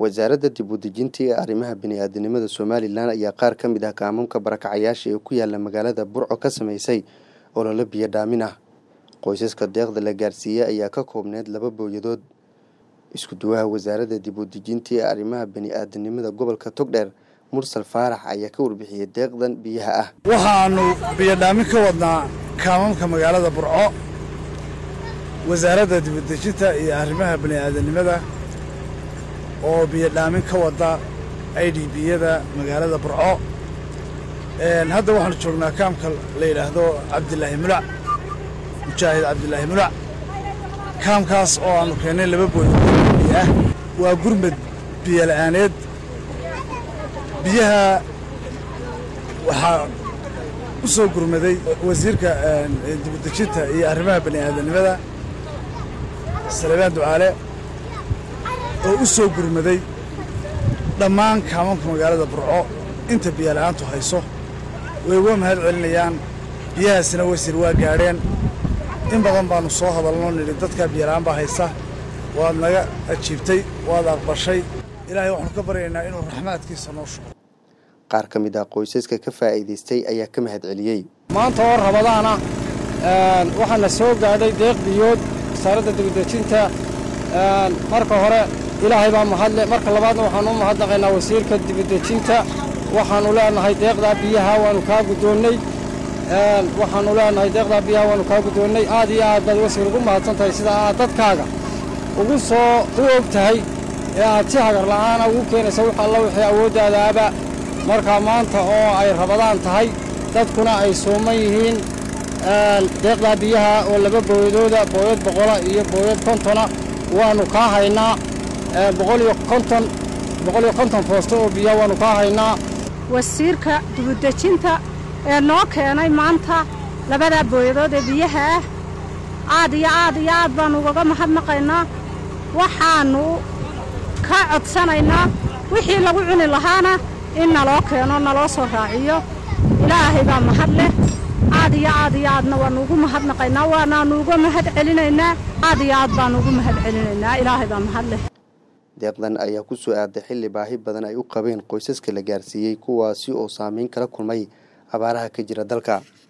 wasaaradda dib u dejinta ee arrimaha bini'aadanimada somalilan ayaa qaar ka mid ah kaamamka barakacayaasha ee ku yaala magaalada burco ka sameysay ololo biyo dhaamin ah qoysaska deeqda la gaarsiiyey ayaa ka koobneyd laba booyadood isku duwaha wasaaradda dib u dejinta ee arrimaha bini'aadanimada gobolka togdheer mursal faarax ayaa ka warbixiyey deeqdan biyaha ah waxaannu biyodhaamin ka wadnaa kaamamka magaalada burco wasaaradda dibudejinta iyo arrimaha bini'aadanimada oo biyodhaamin ka wadda i d biyada magaalada burco hadda waxaanu joognaa kaamka la yidhaahdo cabdilaahi mulac mujaahid cabdilaahi mulac kaamkaas oo aannu keennay laba booyadood biyo ah waa gurmad biyola'aaneed biyaha waxaa u soo gurmaday wasiirka dibudejinta iyo arrimaha bani'aadanimada salebaan ducaale oo u soo gurmaday dhammaan kaamamka magaalada burco inta biyola'aantu hayso way uga mahad celinayaan biyahaasina wasiir waa gaadheen in badan baannu soo hadalnoo nidhi dadka biyola'aan baa haysa waad naga ajiibtay waad aqbashay ilaahay waxaanu ka baryaynaa inuu raxmaadkiisa noo shugo qaar ka mid ah qoysaska ka faa'iidaystay ayaa ka mahad celiyey maanta oo rabadaana waxaana soo gaadhay deeq biyood wasaaradda dibudejinta marka hore ilaahay baa mahadle marka labaadna waxaanu u mahadnaqaynaa wasiirka dibudejinta waxaannu leenahay deeqdaa biyaha waannu kaa guddoonnay waxaannu leenahay deeqdaa biyaha waannu kaa guddoonnay aad iyo aad baad wasiir ugu mahadsan tahay sida aad dadkaaga ugu soo u og tahay ee aad si hagar la'aana ugu keenaysa wax alla wixii awooddaadaaba marka maanta oo ay rabadaan tahay dadkuna ay suuman yihiin deeqdaa biyaha oo laba booyadooda booyad boqola iyo booyad kontona waannu kaa haynaa boqoliyo konton boqoliyo konton foosto oo biyaha waannu kaa haynaa wasiirka dibudejinta ee noo keenay maanta labadaa booyadood ee biyaha ah aad iyo aad iyo aad baannu ugaga mahadnaqaynaa waxaannu ka codsanaynaa wixii lagu cuni lahaana in naloo keeno naloo soo raaciyo ilaahay baa mahad leh aad iyo aad iyo aadna waannu ugu mahadnaqaynaa waanaannu uga mahad celinaynaa aad iyo aad baannu ugu mahad celinaynaa ilaahay baa mahad leh deeqdan ayaa ku soo aaday xilli baahi badan ay u qabeen qoysaska la gaarsiiyey kuwaasi oo saameyn kala kulmay abaaraha ka jira dalka